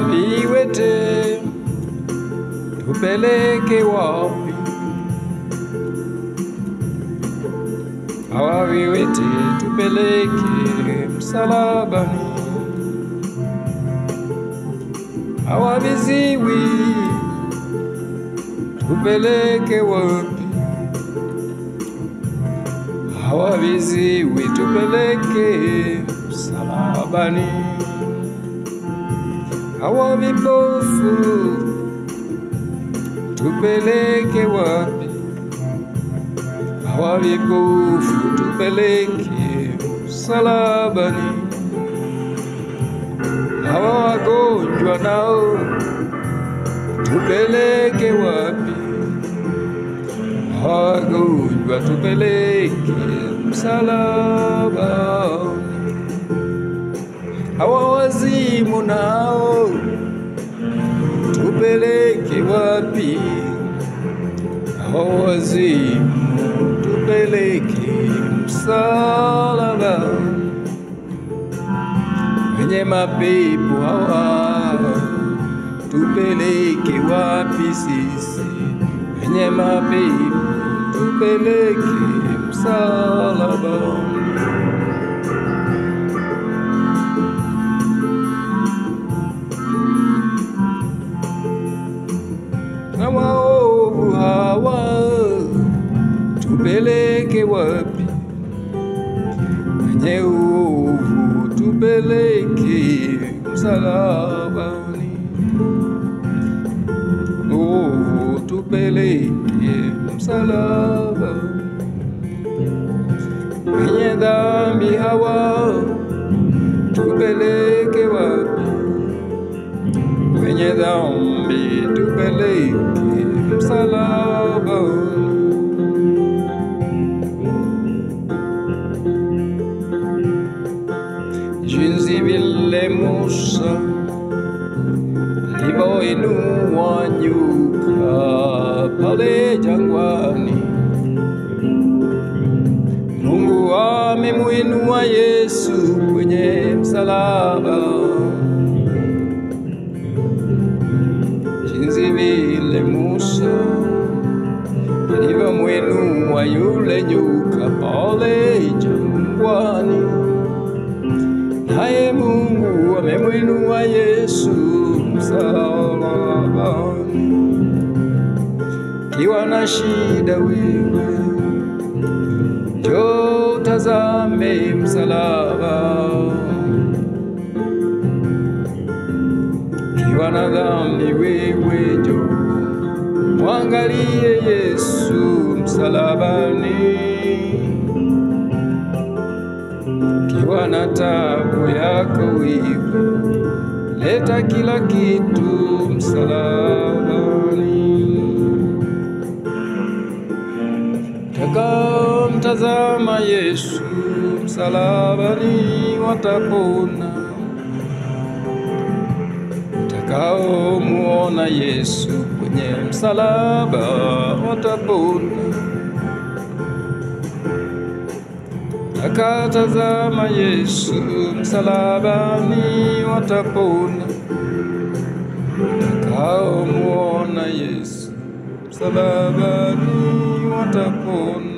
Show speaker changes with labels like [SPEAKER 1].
[SPEAKER 1] viwete tupeleke wapi? Hawa viwete tupeleke msalabani, hawa viziwi tupeleke wapi? Hawa viziwi tupeleke msalabani, hawa vipofu tupeleke wapi? Hawa vipofu tupeleke msalabani, hawa wagonjwa nao tupeleke wapi? Hawa wagonjwa tupeleke msalabani, hawa wazimu nao tupeleke wapi? Hawa wazimu tupeleke msalabani, wenye mapepo hawa tupeleke wapi sisi? Wenye mapepo tupeleke msalabani. na waovu hawa tupeleke wapi? Wenye uovu tupeleke msalabani, uovu tupeleke msalabani. Wenye dhambi hawa tupeleke wapi? Wenye dhambi tupeleke msalabani. Jinsi vile Musa alivyoinua nyoka pale jangwani, Mungu amemuinua Yesu kwenye msalaba. Jinsi vile Musa alivyomwinua yule nyoka pale jangwani, naye Mungu amemwinua Yesu msalabani. Kiwa na shida wewe, njoo tazame msalaba. Kiwa na dhambi wewe, njoo mwangalie Yesu msalabani. Kiwa na tabu yako wewe, leta kila kitu msalabani. Takamtazama Yesu msalabani, watapona. Takaomuona Yesu kwenye msalaba, watapona. Takatazama Yesu msalabani, watapona. Takaomuona Yesu msalabani, watapona.